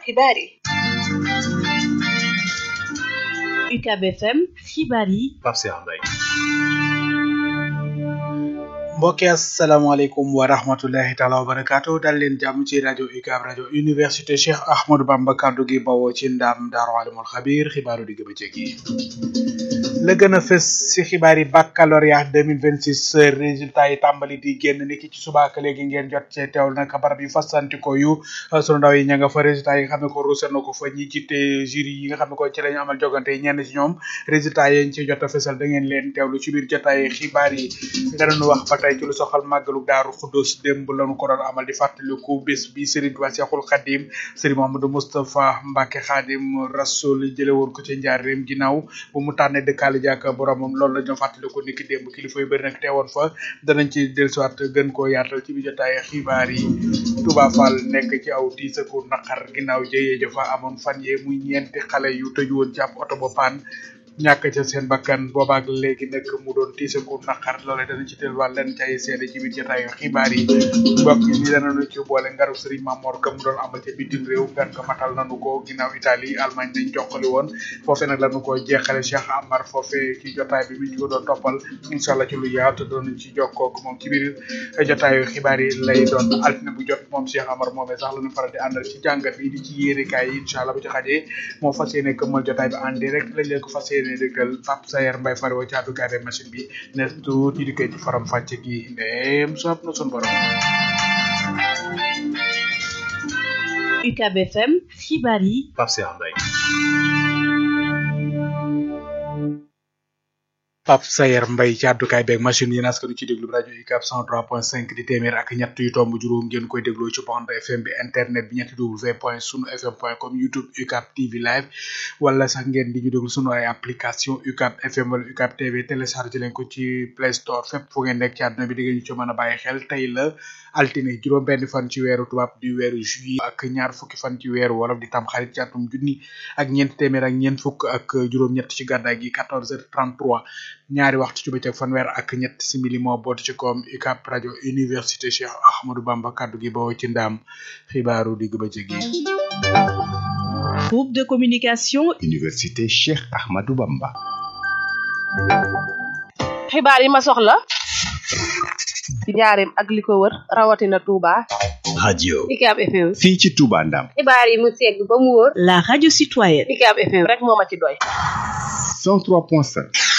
xibaar yi UCAB FM xibaar yi Pape Cheikh Mbaye mbokki asalaamaaleykum wa rahmatullahi taala wa barakaatu dal leen jàmm ci rajo UCAB rajo université Cheikh Ahmadou Bamba kaddu gi bawoo ci ndaam daaru alimul xabir xibaaru digg bëccëg yi la gën a fës ci xibaar yi baccalauréat 2026 résultat yi tàmbali di génn niki ci subaaka léegi ngeen jot cee teewul nag barab yu fasantikoo yu sunu ndaw yi ña nga fa résultat yi nga xam ne ko ruuse na ko fa ñi jiite jury yi nga xam ne ko ci lañu amal jogante yi ñenn ci ñoom résultat yi ci jot a fësal da ngeen leen teewlu ci biir jotaay xibaar yi danañu wax ba tey ci lu soxal màggalu daaru xuddos démb lañu ko doon amal di fàttaliku bés bi Serigne Touba Cheikhoul Khadim Serigne Mamadou Moustapha Mbacké Khadim Rasoul jële woon ko ci njaareem ginnaaw bu mu tànnee dëkkaale jàkk boromam loolu la ñu fàttaliku niki démb kilifa yu bëri nag teewoon fa danañ ci dellusiwaat gën koo yaatal ci biir jotaay xibaar yi Touba Fall nekk ci aw tiisaku naqar ginnaaw jëyee jafa amoon fan yee muy ñeenti xale yu tëju woon ci ab oto ba paan ñàkk ca seen bakkan boobaak léegi nag mu doon tiisaku naqar loolee dana ci delluwaat leen cay seede ci biir jotaayu xibaar yi mbokk yi danañu ci boole ngaru Serigne Mamor ka mu doon amal ca bitim réew ngan ko matal nanu ko ginnaaw Italie Allemagne nañ joxali woon foofe nag lañu ko jeexale Cheikh Amar foofe ci jotaay bi mi ñu ko doon toppal incha allah ci lu yaatu doon ci jokkoo ak moom ci biir jotaayu xibaar yi lay doon altine bu jot moom Cheikh Amar moomee sax lañu faral di àndal ci jàngat bi di ci yéerekaay yi incha allah bu ci xajee moo fas yéene këmmal jotaay bi en direct lañ leen ko fas yéene dëggal Pape Sayer Mbaye fari wa ci àddukaay machine bi ne tuuti di koy ci faram fàcce gi ndéem soob na sun borom UCAB FM xibaar yi Pape Cheikh Mbaye Pape Sayer Mbaye ci àddukaay beeg machine yi naskanu ci déglu rajo UCAB 103.5 di téeméer ak ñett yu tomb juróom ngeen koy dégloo ci bande FM bi internet bi ñetti w point sunu fm point com youtube UCAB TV live wala sax ngeen di ñu déglu sunu ay application UCAB FM wala UCAB TV téléchargé leen ko ci Play Store fépp fu ngeen nekk ci àdduna bi di ngeen ñu ci mën a bàyyi xel tey la altine juróom benn fan ci weeru tubaab di weeru juillet ak ñaar fukki fan ci weeru wolof di tam xarit ci atum junni ak ñeent téeméer ak ñeent fukk ak juróom-ñett ci gàddaay gi 14h33 ñaari waxtu ci bëccëg fanweer ak ñett simili moo boot ci koom UCAB rajo université Cheikh Ahmadou Bamba kaddu gi bawoo ci ndaam xibaaru digg bëccëg yi. groupe de communication université Cheikh Ahmadou Bamba. xibaar yi ma soxla ci njaareem ak li ko wër rawatina Touba. radio UCAB FM. fii ci Touba Ndam. xibaar yi mu segg ba mu wóor. la radio citoyenne UCAB FM rek moo ma ci doy. 103.7.